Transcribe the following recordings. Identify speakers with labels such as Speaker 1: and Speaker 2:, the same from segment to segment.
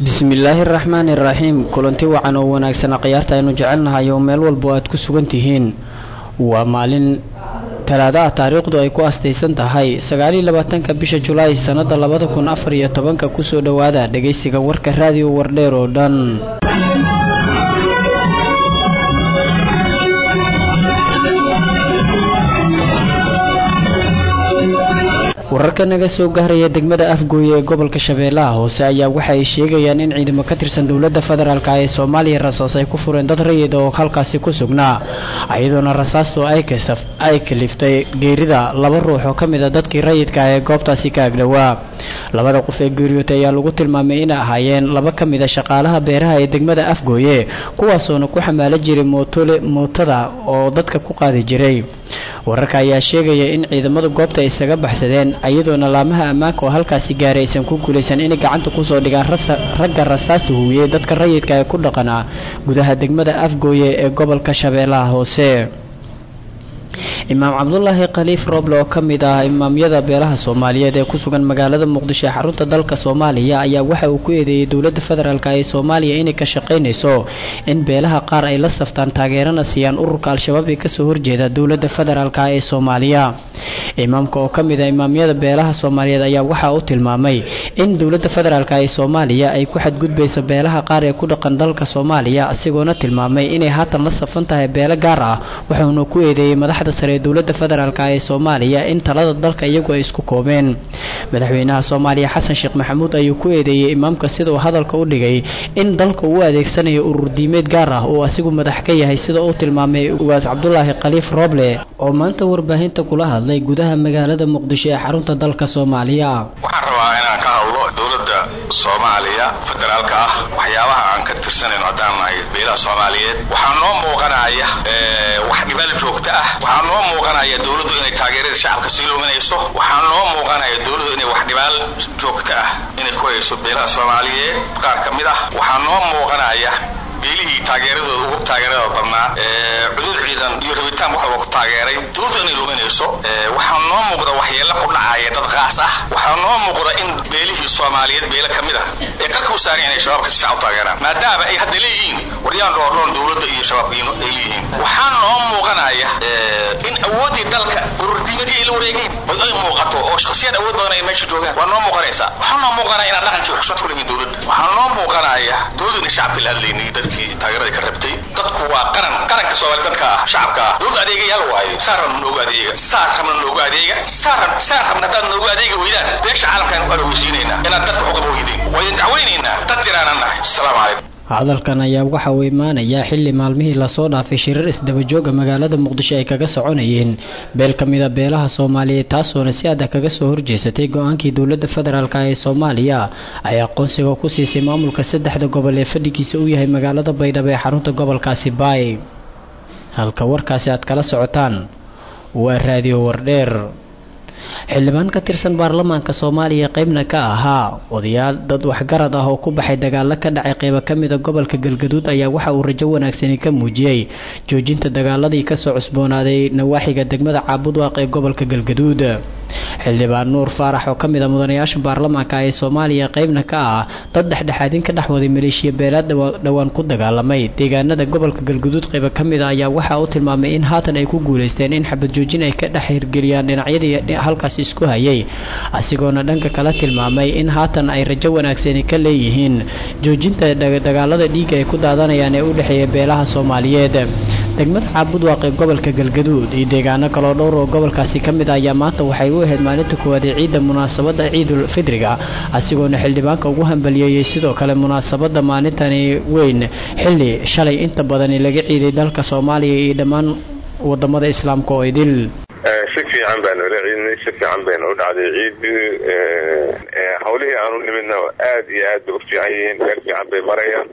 Speaker 1: bismillaahi araxmaani iraxiim kulanti wacan oo wanaagsan khiyaarta aynu jecelnahay oo meel walba aad ku sugan tihiin waa maalin talaada ah taariikhdu ay ku astaysan tahay sagaaliyo labaatanka bisha julaay sannada labada kun afar iyo tobanka kusoo dhowaada dhegaysiga warka raadiyo wardheer oo dhan wararka naga soo gaaraya degmada afgooye ee gobolka shabeellaha hoose ayaa waxa ay sheegayaan in ciidamo ka tirsan dowladda federaalk ee soomaaliya rasaas ay ku fureen dad rayid oo halkaasi ku sugnaa iyadoona rasaastu ay kaliftay geerida laba ruux oo ka mid a dadkii rayidka ee goobtaasi ka agdhowaa labada qof ee geeriyootay ayaa lagu tilmaamay inay ahaayeen laba ka mid a shaqaalaha beeraha ee degmada afgooye kuwaasoona ku xamaalo jiray mootole mootada oo dadka ku qaadi jiray wararka ayaa sheegaya in ciidamada goobta ay isaga baxsadeen iyadoona laamaha ammaanka oo halkaasi gaaray aysan ku guulaysan inay gacanta kusoo dhigaan ragga rasaasta huwiyey dadka rayidka ee ku dhaqanaa gudaha degmada afgooye ee gobolka shabeellaha hoose imaam cabdulaahi khaliif rooble oo ka mid ah imaamyada beelaha soomaaliyeed ee ku sugan magaalada muqdisho ee xarunta dalka soomaaliya ayaa waxa uu ku eedeeyey dowladda federaalk ee soomaaliya inay ka shaqaynayso in beelaha qaar ay la saftaan taageerana siiyaan ururka al-shabaab ee kasoo horjeeda dowladda federaalk ee soomaaliya imaamka oo ka mid ah imaamyada beelaha soomaaliyeed ayaa waxa uu tilmaamay in dowladda federaalk ee soomaaliya ay ku xadgudbayso beelaha qaar ee ku dhaqan dalka soomaaliya isagoona tilmaamay inay haatan la safan tahay beelo gaar ah wuxuuna ku eedeeyey madaxda sare ee dowladda federaalk ee soomaaliya in talada dalka iyagu ay isku koobeen madaxweynaha soomaaliya xasan sheekh maxamuud ayuu ku eedeeyey imaamka sida uu hadalka u dhigay in dalka uu adeegsanayo urur diimeed gaar ah oo asigu madax ka yahay sida uu tilmaamay ugaas cabdulaahi khaliif rooble oo maanta warbaahinta kula hadlay gudaha magaalada muqdisho ee xarunta dalka soomaaliya
Speaker 2: waxaan rabaa inaan ka hadlo dowladda soomaaliya federaalka ah waxyaabaha aan ka tirsanayno haddaan nahay beelaha soomaaliyeed waxaa noo muuqanaya wax dhibaal joogta ah waxaa noo muuqanaya dowladdu inay taageerada shacabka sii luminayso waxaa noo muuqanaya dowladdu inay wax dhibaal joogta ah inay ku hayso beelaha soomaaliyeed qaar ka mid ah waxaa noo muuqanaya beelihii taageeradooda ugu taageerada badnaa cudud ciidan iyo rabitaan wax walba ku taageeray dowladdu inay luminayso waxaa noo muuqda waxyeello ku dhacaya dad qaas ah waxaa noo muuqda in beelihii soomaaliyeed beelo ka mid ah ee qarka u saaran inay shabaabka si fiican u taageeraan maadaama ay hadda leeyihiin waryaan dhoorroon dowladda iyo shabaabka ay leeyihiin waxaa noo muuqanaya in awooddii dalka ururdiimadii ay la wareegeen ay muuqato oo shakhsiyaad awood badan ay meesha joogaan waa noo muuqanaysaa waxaa noo muuqanaya inaan dhaqankii xushmad ku leeyihin dowladda waxaa noo muuqanaya dowladdu inay shacabka la hadlaynay dadkii taageeradii ka rabtay dadku waa qaran qaranka soomaali dadka ah shacabka ah dowladda adeegayaal waayo saar rabna noogu adeega saar rabna noogu adeega saar saar rabna haddaad noogu adeegi weydaan beesha caalamkaan waan ogeysiinaynaa inaad dadka xuqaba weydeen waydin dacwaynaynaa dad jiraanan nahay asalaamu calaykum
Speaker 1: hadalkan ayaa waxa uu imaanayaa xilli maalmihii lasoo dhaafay shirar isdabajooga magaalada muqdisho ay kaga soconayeen beel ka mid a beelaha soomaaliyeed taasoona si adag kaga soo horjeesatay go-aankii dowladda federaalk ee soomaaliya ay aqoonsiga ku siisay maamulka saddexda gobol ee fadhigiisa u yahay magaalada baydhabo ee xarunta gobolkaasi baay halka warkaasi aad kala socotaan waa raadiyo wardheer xildhibaan ka tirsan baarlamaanka soomaaliya qeybna ka ahaa odayaal dad waxgarad ah oo ku baxay dagaalo ka dhacay qeybo ka mida gobolka galgaduud ayaa waxa uu rajo wanaagsani ka muujiyey joojinta dagaaladii kasoo cusboonaaday nawaaxiga degmada caabudwaaq ee gobolka galgaduud xildhibaan nuur faarax oo ka mid a mudanayaasha baarlamaanka ee soomaaliya qeybna ka ah dad dhexdhexaadin ka dhex waday maleeshiya beelaad dhowaan ku dagaalamay deegaanada gobolka galgaduud qeybo ka mid a ayaa waxa uu tilmaamay in haatan ay ku guuleysteen in xabad joojin ay ka dhex hirgeliyaan dhinacyadii halkaas isku hayay asigoona dhanka kala tilmaamay in haatan ay rajo wanaagsani ka leeyihiin joojinta dagaalada dhiiga ay ku daadanayaan ee u dhexeeya beelaha soomaaliyeed degmada caabudwaaq ee gobolka galgaduud iyo deegaano kaloo dhowr oo gobolkaasi ka mid ah ayaa maanta waxay u ahayd maalinta koowaad ee ciidda munaasabadda ciidul fidriga asigoona xildhibaanka ugu hambaliyeeyey sidoo kale munaasabadda maalintani weyn xilli shalay inta badani laga ciiday dalka soomaaliya iyo dhammaan wadamada islaamka oo idil
Speaker 3: si fiican baanu ila ciidnay si fiican bayna u dhacday ciidii hawlihii aanu nimidna aad iyo aad bay u fiican yihiin meel fiican bay marayaan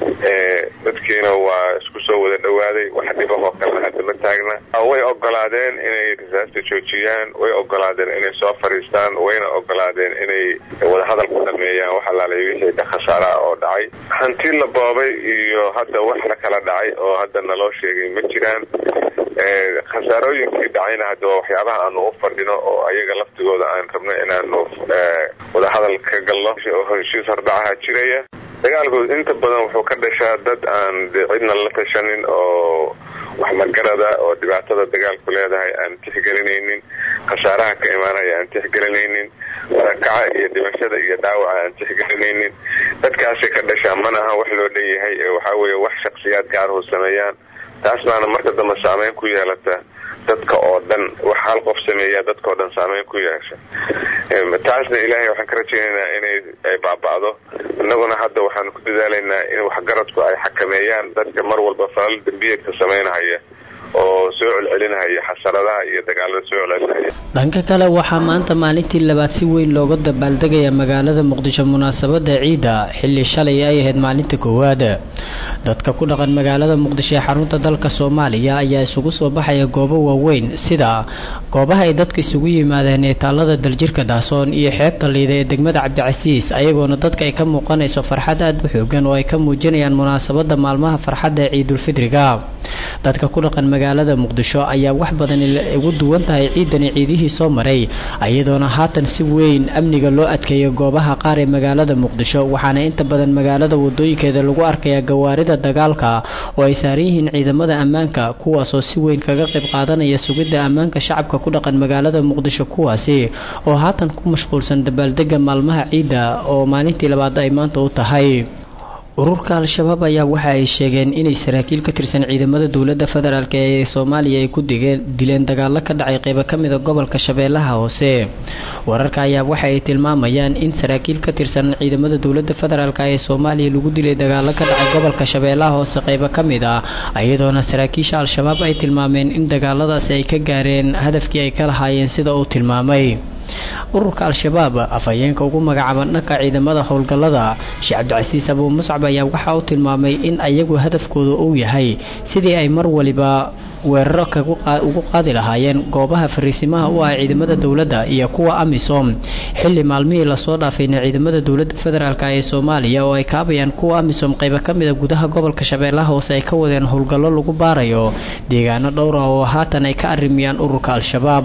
Speaker 3: dadkiina waa isku soo wada dhawaaday wax dhibahoo kalena hadda ma taagna way ogolaadeen inay rasaasta joojiyaan way ogolaadeen inay soo fadhiistaan wayna ogolaadeen inay wadahadal ku dhameeyaan wax alaalay wixii ka khasaara oo dhacay hanti la boobay iyo hadda wax la kala dhacay oo hadda naloo sheegay ma jiraan khasaarooyinkii dhacayna hadda waa waxyaabaha aanu u fadhino oo ayaga laftigooda aan rabno inaanu wadahadal ka galno oo heshiis hordhacaha jiraya dagaalku inta badan wuxuu ka dhashaa dad aan de cidna la tashanin oo wax magarada oo dhibaatada dagaalku leedahay aan tixgelinaynin khasaaraha ka imaanaya aan tixgelinaynin marakaca iyo dhimashada iyo dhaawaca aan tixgelinaynin dadkaasay ka dhashaa mana aha wax loo dhanyahay ee waxaa weeye wax shaksiyaad gaarhu sameeyaan taas baana marka dambe saameyn ku yeelata dadka oo dhan wax hal qof sameeyaa dadkao dhan saameyn ku yeesha taasna ilaahay waxaan ka rajaynaynaa inay ay baaba'do innaguna hadda waxaan ku dadaalaynaa in waxgaradku ay xakameeyaan dadka mar walba falal dembiyeedka samaynahaya oo soo celcelinahaya xasaradaha iyo dagaalada soo celcelinaya
Speaker 1: dhanka kale waxaa maanta maalintii labaad si weyn looga dabaaldegaya magaalada muqdisho munaasabada ciida xilli shalay ay ahayd maalinta koowaad dadka ku dhaqan magaalada muqdisho ee xarunta dalka soomaaliya ayaa isugu soo baxaya goobo waaweyn sida goobaha ay dadka isugu yimaadeen ee taalada daljirka daasoon iyo xeebta liida ee degmada cabdicasiis ayagoona dadka ay ka muuqanayso farxad aada u xoogan oo ay ka muujinayaan munaasabada maalmaha farxadda ee ciidulfidriga dadka ku dhaqan magaalada muqdisho ayaa wax badan ugu duwan tahay ciidani ciidihii soo maray iyadoona haatan si weyn amniga loo adkeeyo goobaha qaar ee magaalada muqdisho waxaana inta badan magaalada wadooyinkeeda lagu arkayaa gawaarida dagaalka oo ay saaran yihiin ciidamada ammaanka kuwaasoo si weyn kaga qayb qaadanaya sugidda ammaanka shacabka ku dhaqan magaalada muqdisho kuwaasi oo haatan ku mashquulsan dabaaldega maalmaha ciidda oo maalintii labaad ay maanta u tahay ururka al-shabaab ayaa waxa ay sheegeen inay saraakiil ka tirsan ciidamada dowladda federaalk ee soomaaliya ay ku dileen dagaalo ka dhacay qeybo ka mida gobolka shabeellaha hoose wararka ayaa waxa ay tilmaamayaan in saraakiil ka tirsan ciidamada dowladda federaalk ee soomaaliya lagu dilay dagaalo ka dhacay gobolka shabeellaha hoose qeybo ka mid ah iyadoona saraakiisha al-shabaab ay tilmaameen in dagaaladaasi ay ka gaareen hadafkii ay ka lahaayeen sida uu tilmaamay ururka al-shabaab afhayeenka ugu magacaaban dhanka ciidamada howlgallada sheekh cabdicasiis abuu muscab ayaa waxa uu tilmaamay in ayagu hadafkooda uu yahay sidii ay mar waliba weeraro ugu qaadi lahaayeen goobaha fariisimaha u ah ciidamada dowladda iyo kuwa amisom xilli maalmihii lasoo dhaafayna ciidamada dowladda federaalk ee soomaaliya oo ay kaabayaan kuwa amisom qaybo ka mida gudaha gobolka shabeellaha hoose ay ka wadeen howlgallo lagu baarayo deegaano dhowra oo haatan ay ka arrimiyaan ururka al-shabaab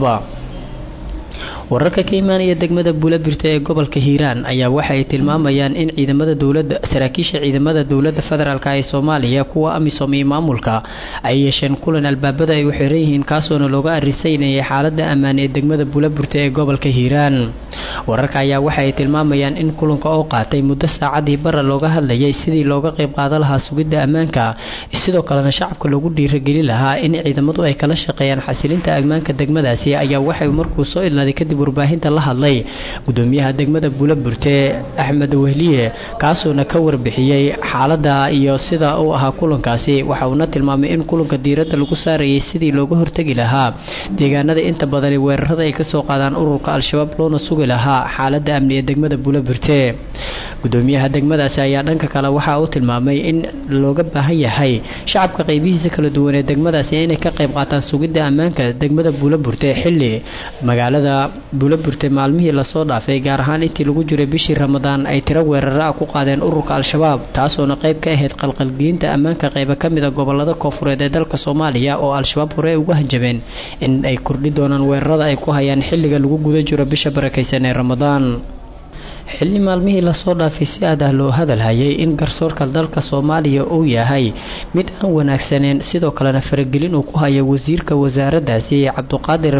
Speaker 1: wararka ka imaanaya degmada buulabirta ee gobolka hiiraan ayaa waxa ay tilmaamayaan in ciidamada dowladda saraakiisha ciidamada dowladda federaalk ee soomaaliya kuwa amisom iyo maamulka ay yeesheen kulan albaabada ay u xiran yihiin kaasoona looga arisaynayay xaalada ammaan ee degmada buulaburta ee gobolka hiiraan wararka ayaa waxa ay tilmaamayaan in kulanka oo qaatay muddo saacadii bara looga hadlayay sidii looga qayb qaadan lahaa sugidda ammaanka sidoo kalena shacabka loogu dhiiragelin lahaa in ciidamadu ay kala shaqeeyaan xasilinta ammaanka degmadaasi ayaa waxay markuu soo idlaaday kadib warbaahinta la hadlay gudoomiyaha degmada buulaburte axmed wehliye kaasuona ka warbixiyey xaalada iyo sida uu ahaa kulankaasi waxa uuna tilmaamay in kulanka diiradda lagu saarayay sidii looga hortegi lahaa deegaanada inta badani weerarada ay kasoo qaadaan ururka al-shabaab loona sugi lahaa xaalada amni ee degmada buulaburte gudoomiyaha degmadaasi ayaa dhanka kale waxa uu tilmaamay in looga baahan yahay shacabka qaybihiisa kala duwan ee degmadaasi inay ka qayb qaataan sugidda ammaanka degmada buulaburte xilli magaalada buulaburte maalmihii lasoo dhaafay gaar ahaan intii lagu jiray bishii ramadaan ay tiro weeraro ah ku qaadeen ururka al-shabaab taasoona qayb ka ahayd qalqalgelinta ammaanka qayba ka mida gobolada koofureed ee dalka soomaaliya oo al-shabaab hore ay uga hanjabeen in ay kordhi doonaan weerarada ay ku hayaan xilliga lagu guda jiro bisha barakaysan ee ramadaan xilli maalmihii lasoo dhaafay si aad ah loo hadal hayay in garsoorka dalka soomaaliya uu yahay mid aan wanaagsaneen sidoo kalena faragelin uu ku haya wasiirka wasaaraddaasi cabduqaadir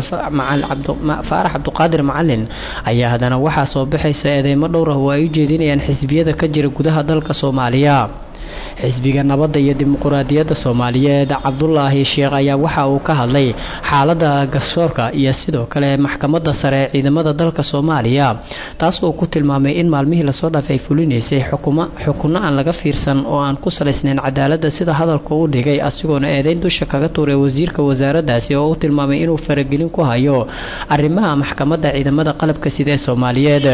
Speaker 1: faarax cabduqaadir macalin ayaa haddana waxaa soo baxaysa eedeymo dhowr ah oo ay u jeedinayaan xisbiyada ka jira gudaha dalka soomaaliya xisbiga nabadda iyo dimuquraadiyadda soomaaliyeed cabdulaahi sheekh ayaa waxa uu ka hadlay xaalada garsoorka iyo sidoo kale maxkamadda sare ee ciidamada dalka soomaaliya taas oo ku tilmaamay in maalmihii lasoo dhaafay ay fulinaysay xukunno aan laga fiirsan oo aan ku salaysnayn cadaaladda sida hadalka u dhigay asigoona eedeyn dusha kaga tuuray wasiirka wasaaraddaasi oo u tilmaamay inuu faragelin ku hayo arrimaha maxkamadda ciidamada qalabka sida ee soomaaliyeed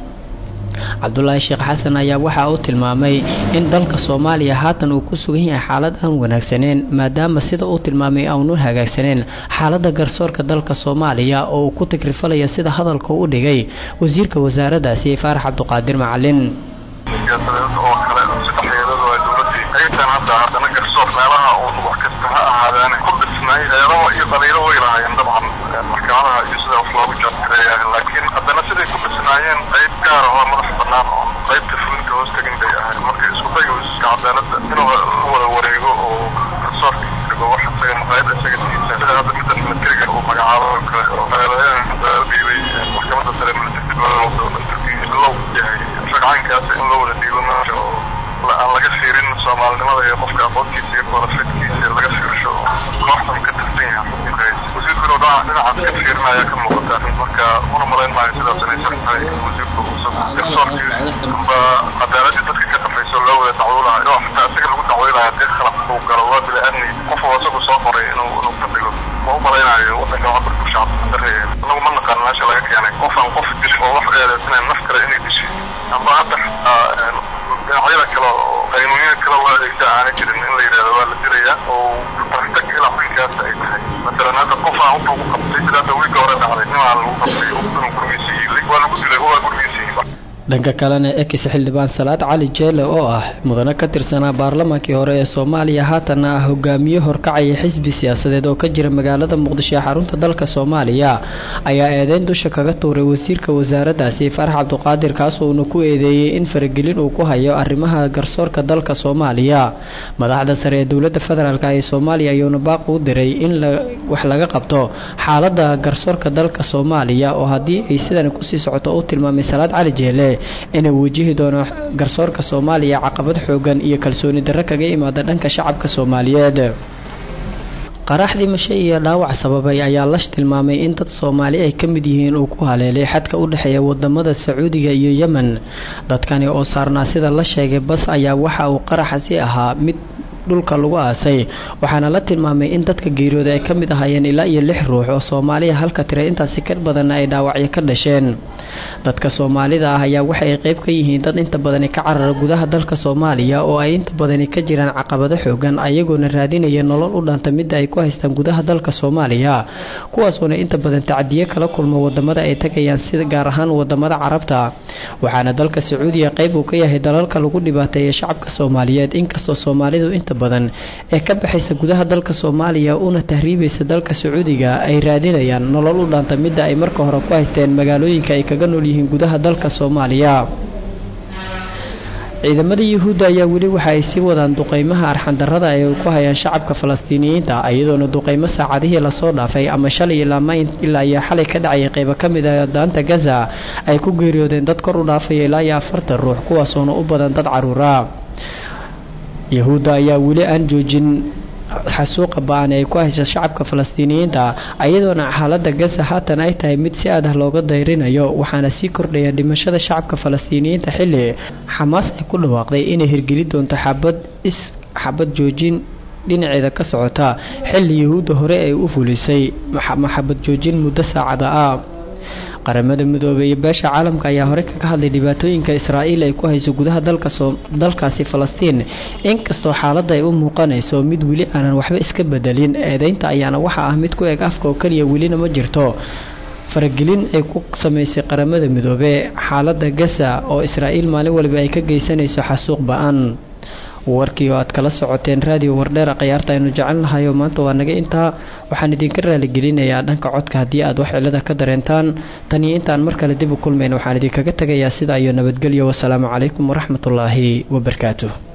Speaker 1: cabdulaahi sheekh xasan ayaa waxa uu tilmaamay in dalka soomaaliya haatan uu ku sugan yahay xaalad aan wanaagsaneen maadaama sida uu tilmaamay aanu hagaagsaneen xaalada garsoorka dalka soomaaliya oo uu ku tigrifalaya sida hadalka u dhigay wasiirka wasaaraddaasi faarax cabduqaadir macalin
Speaker 4: laakiin haddana siday ku dhisnaayeen qayb gaar ahoo madax banaan oo qaybta fulinka hoos tegin bay ahayd marka isku dayu iska cadaalada inuu wada wareego oo garsoorka dhigo wax isaga maqaayada isaga tiisa sida hadda midda militariga uu magacaabo oo kale oo dhiibay maxkamadda sare militariga low yahay ragcaankaas in loo wada dhiibo meesha oo aan laga fiirin soomaalinimada iyo qofka aqoontiisa iyo koorafeedkiisa laga fiirsho kooxdan ka tirsan yahay wasiirku inuu dhinacaas ka fiirinaya ka muuqata marka una malayn maayo sidaas inay sax tahay in wasiirku uusan garsoorkii amba cadaaladii dadka ka dambayso loo wada dacwoonayo oo xataa isaga lagu dacweynayo haddii khalaq uu galo waa bili-aadmi qof oo isagu soo qoray inuu inuu ka dhigo ma u malaynayo wadanka cabarku shacabka darreeya anagu ma naqaan meesha laga keenay qof aan qof dishin oo wax eedeysanayn naf kale inay dishay amba hadda dhinacyada kale oo qaynuunyada kale loo adeegsa aana jirin in la yidhahdo waa la dilayaa oo tartag ilaa xilkaas ay tahay masalan hadda qof aan wuxuu ku qabtay sida hadda wiilka hore dhacday nimaa lagu qabtay inuu gurigiisa yilay waa lagu dilay waa gurigiisa yilay
Speaker 1: dhanka kalena ekis xildhibaan salaad cali jeele oo ah mudane ka tirsanaa baarlamaankii hore ee soomaaliya haatanna ah hogaamiye horkacaya xisbi siyaasadeed oo ka jira magaalada muqdisho ee xarunta dalka soomaaliya ayaa eedeyn dusha kaga tuuray wasiirka wasaaraddaasi farax cabduqaadir kaasuuna ku eedeeyey in faragelin uu ku hayo arrimaha garsoorka dalka soomaaliya madaxda sare ee dowladda federaalk ee soomaaliya ayuuna baaq u diray in wax laga qabto xaaladda garsoorka dalka soomaaliya oo haddii ay sidan kusii socoto u tilmaamay salaad cali jeele inay wajihi doono garsoorka soomaaliya caqabad xoogan iyo kalsooni darro kaga imaada dhanka shacabka soomaaliyeed qarax dhimasho iyo dhaawac sababay ayaa lash tilmaamay in dad soomaali ay ka mid yihiin uu ku haleelay xadka u dhexeeya wadamada sacuudiga iyo yemen dadkani oo saarnaa sida la sheegay bas ayaa waxa uu qaraxasi ahaa mid dhulka lagu aasay waxaana la tilmaamay in dadka geeriyooda ay ka mid ahaayeen ilaa iyo lix ruux oo soomaaliya halka tira intaasi ka badanna ay dhaawacyo ka dhasheen dadka soomaalida ah ayaa waxa ay qayb ka yihiin dad inta badani ka carara gudaha dalka soomaaliya oo ay inta badani ka jiraan caqabado xoogan ayagoona raadinaya nolol u dhanta midda ay ku haystaan gudaha dalka soomaaliya kuwaasoona inta badan tacadiyo kala kulmo wadamada ay tagayaan sida gaar ahaan wadamada carabta waxaana dalka sacuudiya qayb uu ka yahay dalalka lagu dhibaateeya shacabka soomaaliyeed inkastoo soomaalidu inta badan ee ka baxaysa gudaha dalka soomaaliya una tahriibaysa dalka sacuudiga ay raadinayaan nolol u dhaanta midda ay marka hore ku haysteen magaalooyinka ay kaga nool yihiin gudaha dalka soomaaliya ciidamada yuhuudda ayaa weli waxa ay sii wadaan duqeymaha arxandarrada ay ku hayaan shacabka falastiiniyiinta iyadoona duqeymo saacadihii lasoo dhaafay ama shalay ilaa iyo xalay ka dhacayay qeybo ka mid ah daanta gaza ay ku geeriyoodeen dad kor u dhaafaya ilaa iyo afartan ruux kuwaasoona u badan dad caruura yahuudda ayaa weli aan joojin xasuuqa ba-an ay ku haysa shacabka falastiiniyiinta iyadoona xaaladda gaza haatan ay tahay mid si adah looga dayrinayo waxaana sii kordhaya dhimashada shacabka falastiiniyiinta xilli xamaas ay ku dhawaaqday inay hirgeli doonto xabad is xabad joojin dhinaceeda ka socota xilli yahuudda hore ay u fulisay maxabad joojin muddo saacada ah qaramada midoobey iyo beesha caalamka ayaa hore kaga hadlay dhibaatooyinka israa'iil ay ku hayso gudaha dalkaasi falastiin inkastoo xaaladda ay u muuqanayso mid weli aanan waxba iska bedelin eedeynta ayaana waxa ah mid ku eg afka oo keliya welina ma jirto faragelin ay ku samaysay qaramada midoobe xaaladda gaza oo israa'iil maalin waliba ay ka geysanayso xasuuq ba-an warkii oo aad kala socoteen raadiyo wardheera khayaarta aynu jecelnahay oo maanta waa naga intaa waxaan idinka raaligelinayaa dhanka codka haddii aad wax cilada ka dareentaan tan iyo intaan mar kale dib u kulmayn waxaan idinkaga tegayaa sida iyo nabadgelyo wasalaamu calaykum waraxmatullaahi wabarakaatuh